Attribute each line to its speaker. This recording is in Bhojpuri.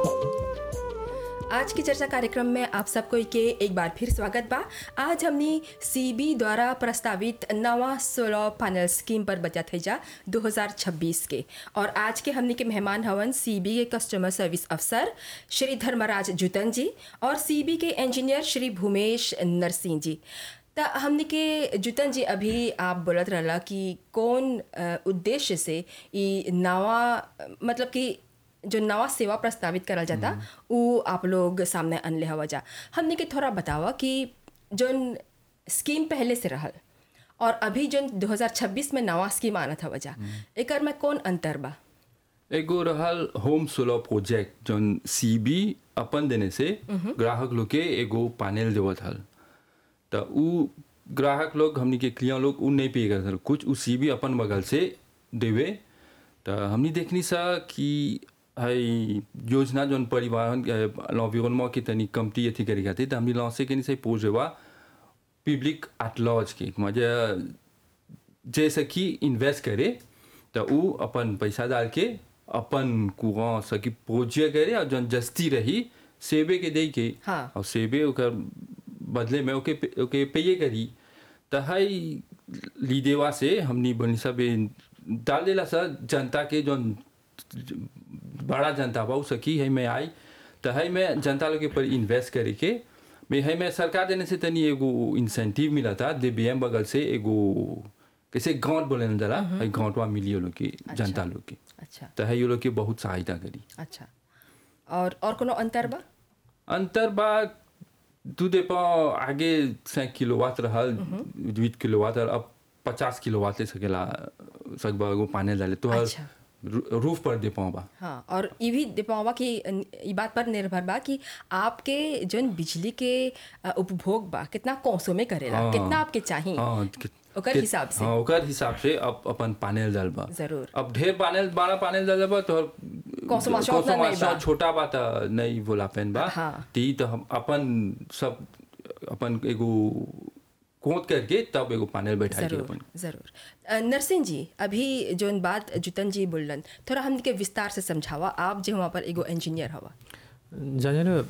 Speaker 1: आज की चर्चा कार्यक्रम में आप सबको के एक बार फिर स्वागत बा आज हमने सीबी द्वारा प्रस्तावित नवा सोलर पैनल स्कीम पर बचत है जा 2026 के और आज के हमने के मेहमान हवन सीबी के कस्टमर सर्विस अफसर श्री धर्मराज जुतन जी और सीबी के इंजीनियर श्री भूमेश नरसिंह जी त हमने के जुतन जी अभी आप बोलत रहला कि कौन अ, उद्देश्य से ई नवा मतलब कि जो नवा सेवा प्रस्तावित करल जाता उ आप लोग सामने अनले हवा जा हमने के थोड़ा बतावा कि जोन स्कीम पहले से रहल और अभी जोन 2026 में नवा स्कीम आना था वजह एकर में कौन अंतर बा
Speaker 2: एगो रहल होम सोलर प्रोजेक्ट जौन सीबी अपन देने से ग्राहक लोग के एगो पैनल देवत हल त उ ग्राहक लोग हमनी के क्लियर लोग उ नहीं पे करत हल कुछ उ सीबी अपन बगल से देवे त हमनी देखनी सा कि हई योजना जौन परिवहन लॉन्विरोनमा के तनी कमती अथी करे खातिर त हमनी लॉन्च के से पोजेवा पब्लिक एट लॉज के मजा जैसे कि इन्वेस्ट करे तो उ अपन पैसा डाल के अपन कुआं सकी पूज्य करे और जौन जस्ती रही सेबे के दे के
Speaker 1: हाँ।
Speaker 2: और सेबे ओकर बदले में ओके पे- ओके पेये करी तो हई लीदेवा से हमनी बनी सब ए डाल देला सा जनता के जौन बड़ा जनता बा उ सकी है में आई तो है में जनता लोग के पर इन्वेस्ट करे के में है में सरकार देने से तनी एगो इंसेंटिव मिला था डीबीएम बगल से एगो कैसे गांठ बोले न जरा है गांठवा मिली वो लोग के जनता लोग के
Speaker 1: अच्छा
Speaker 2: तो है ये लोग के बहुत सहायता करी
Speaker 1: अच्छा और और कोनो अंतर बा
Speaker 2: अंतर बा दू दे पा आगे सै किलोवाट रहल बीस किलोवाट और अब पचास किलोवाट ले सकेला सकबा एगो पानी डाले तो हर
Speaker 1: अच्छा।
Speaker 2: रू- रूफ पर दे पाओ बा
Speaker 1: हाँ और ये भी दिपावा की ई बात पर निर्भर बा कि आपके जोन बिजली के अ, उपभोग बा कितना कोसों में करेला
Speaker 2: हाँ।
Speaker 1: कितना आपके चाहिए
Speaker 2: हाँ कि-
Speaker 1: ओकर
Speaker 2: कि-
Speaker 1: हिसाब से।
Speaker 2: हाँ ओकर हिसाब से अब अपन पैनल डाल बा
Speaker 1: जरूर।
Speaker 2: अब ढेर पैनल बारह पैनल डाल बा तो
Speaker 1: Consommation उतना नहीं बा।
Speaker 2: छोटा बा त नहीं बोला पेन बा
Speaker 1: हाँ।
Speaker 2: ती तो हम अपन सब अपन एगो कोत करके तब एगो पैनल बैठा के
Speaker 1: जरूर
Speaker 2: अपन
Speaker 1: जरूर अ, नरसिंह जी अभी जोन बात जुतन जी बोलन थोड़ा हमके विस्तार से समझावा आप जो वहाँ पर एगो इंजीनियर हवा
Speaker 3: जाने